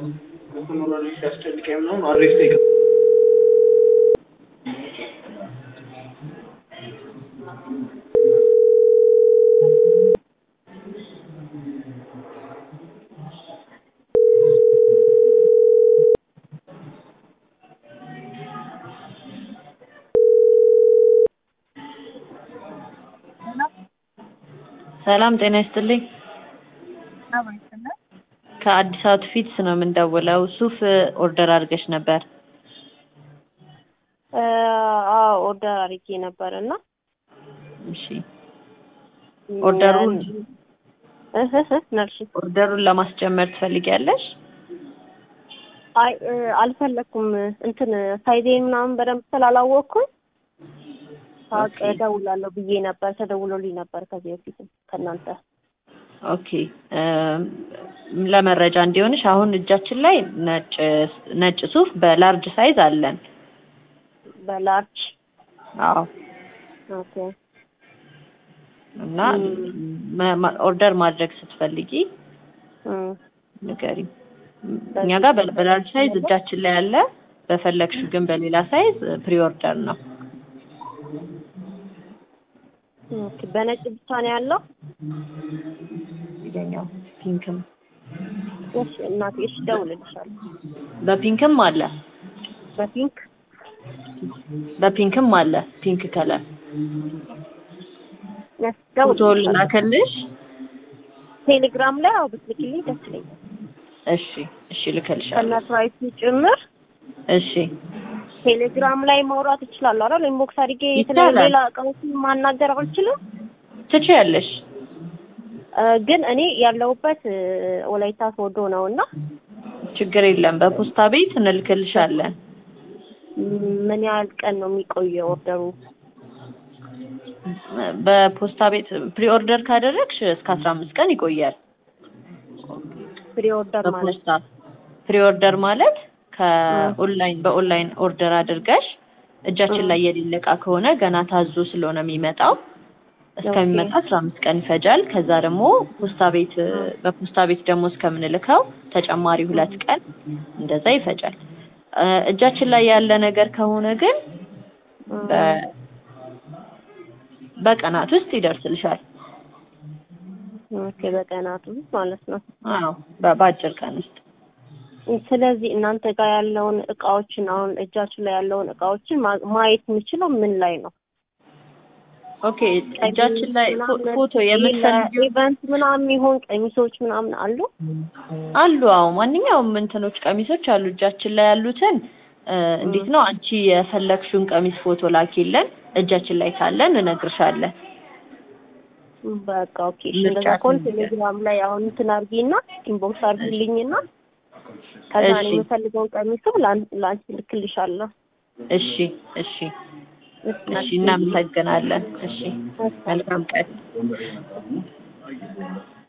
ከስተመሩ ሲያስጨንቀኝ ምናምን አድሬስ ጠይቅ ሰላም ጤና ይስጥልኝ። ከአዲስ አውትፊትስ ነው የምንደውለው። ሱፍ ኦርደር አድርገሽ ነበር። አዎ ኦርደር አድርጌ ነበር እና እሺ ኦርደሩን እህ እህ ነርሽ ኦርደሩን ለማስጨመር ትፈልጊያለሽ? አይ እ፣ አልፈለኩም እንትን ሳይዜን ምናምን በደንብ ስላላወቅኩኝ ሳቅ ኦኬ። እደውላለሁ ብዬ ነበር። ተደውሎልኝ ነበር ከዚህ በፊትም ከእናንተ ኦኬ እም፣ ለመረጃ እንዲሆንሽ አሁን እጃችን ላይ ነጭ ነጭ ሱፍ በላርጅ ሳይዝ አለን። በላርጅ አዎ ኦኬ እና እም። መ- ማ- ኦርደር ማድረግ ስትፈልጊ እም፣ ንገሪ። እኛ ጋር በ- በላርጅ ሳይዝ እጃችን ላይ አለ። በፈለግሽው ግን በሌላ ሳይዝ ፕሪ ኦርደር ነው። ኦኬ በነጭ ብቻ ነው ያለው። ይገኛው ፒንክም እሺ እናቴ፣ እሺ እደውልልሻለሁ። በፒንክም አለ በፒንክ በፒንክም አለ ፒንክ ከለር እሺ፣ ፎቶ እደውልልሻለሁ። ላከልሽ። ቴሌግራም ላይ አዎ ብትልክልኝ ደስ ይለኛል። እሺ እሺ ልከልሻለሁ። ከነ ፕራይሱ ጭምር እሺ ቴሌግራም ላይ ማውራት እችላለሁ አይደል? ኢንቦክስ አድርጌ ይቻላል። የተለያዩ ሌላ እቃዎችን ማናገር አልችልም። ትችያለሽ። እ፣ ግን እኔ ያለሁበት እ፣ ወላይታ ሶዶ ነው እና ችግር የለም። በፖስታ ቤት እንልክልሻለን። ም፣ ምን ያህል ቀን ነው የሚቆየው ኦርደሩ? በፖስታ ቤት ፕሪ ኦርደር ካደረግሽ እስከ አስራ አምስት ቀን ይቆያል። ፍሪ ኦርደር ማለት በፖስታ ፕሪ ኦርደር ማለት ከኦንላይን በኦንላይን ኦርደር አድርገሽ እጃችን እ። ላይ የሌለ እቃ ከሆነ ገና ታዞ ስለሆነ የሚመጣው እስከሚመጣ አስራ አምስት ቀን ይፈጃል። ከዛ ደግሞ ፖስታ ቤት በፖስታ ቤት ደግሞ እስከምንልከው ተጨማሪ ሁለት ቀን እንደዛ ይፈጃል። እ፣ እጃችን ላይ ያለ ነገር ከሆነ ግን እ፣ በ- በቀናት ውስጥ ይደርስልሻል። ኦኬ በቀናት ውስጥ ማለት ነው። አዎ በ- በአጭር ቀን ውስጥ ስለዚህ እናንተ ጋር ያለውን እቃዎችን አሁን እጃችን ላይ ያለውን እቃዎችን ማ- ማየት የምችለው ምን ላይ ነው? ኦኬ እጃችን ላይ ፎ- ፎቶ የምትፈልጊው ኢቨንት ምናምን ይሆን ቀሚሶች ምናምን አሉ? አሉ። አዎ ማንኛውም እንትኖች ቀሚሶች አሉ። እጃችን ላይ ያሉትን እ፣ እንዴት ነው አንቺ የፈለግሽውን ቀሚስ ፎቶ ላኪልን። እጃችን ላይ ካለን እነግርሻለን። በቃ ኦኬ። እሺ እንደዛ ከሆነ ምርጫችን ቴሌግራም ላይ አሁን እንትን አድርጊና ኢንቦክስ አድርጊልኝና ከዛ እኔ እሺ። የምፈልገውን ቀሚስም ላን- ላንቺ ልክልሻለሁ። እሺ እሺ እሺ እናመሰግናለን። እሺ መልካም ቀን።